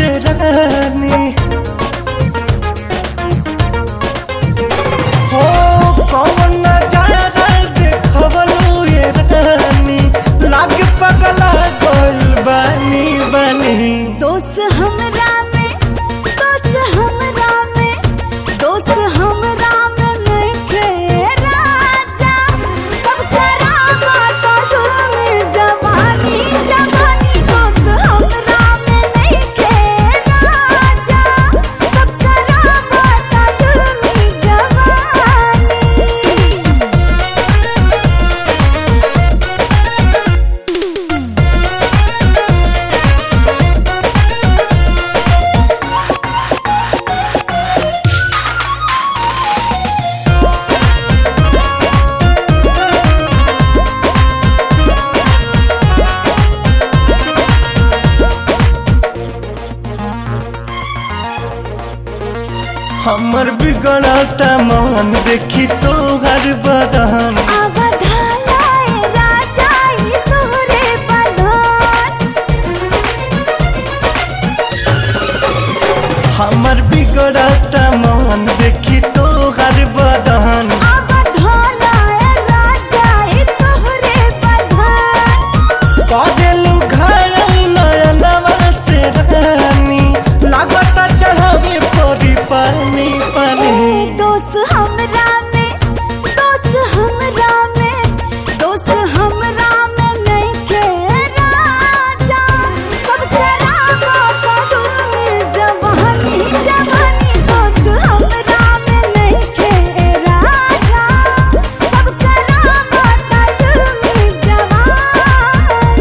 से रानी हो कौन नजारा देखवलू ये रानी लाग पगला गइल बानी बानी दोस्त हमरा में दोस्त हमरा में दोस्त हमरा में नइखे राजा सब करावा तो जुर्म जवानी जवानी दोस्त हमरा में नइखे राजा सब करावा तो जुर्म जवानी हमर बिगड़ता मन देखी तोहर बदन अवधालाए राजा ई तोरे बंधन हमर बिगड़ता मन देखी तोहर बदन अवधालाए राजा ई तोरे बंधन कदेलू घायल नयनवा से रानी लागता चढ़ावे परी पानी पानी दोस्त हमरा में दोस्त हमरा में दोस्त हमरा में नइखे राजा सब करावा तो जुर्म जवानी जवानी दोस्त हमरा में नइखे राजा सब करावा तो जुर्म जवानी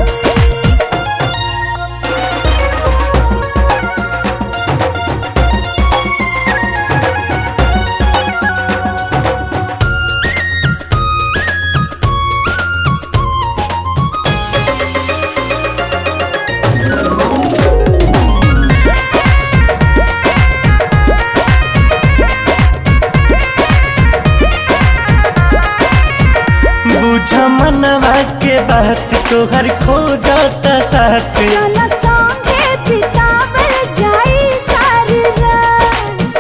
बुझ मनवा के बात तोहर खो जाता साथ चल संगे बितावल जाई सारी रात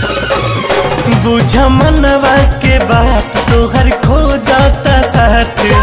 बुझ मनवा के बात तोहर खो जाता साथ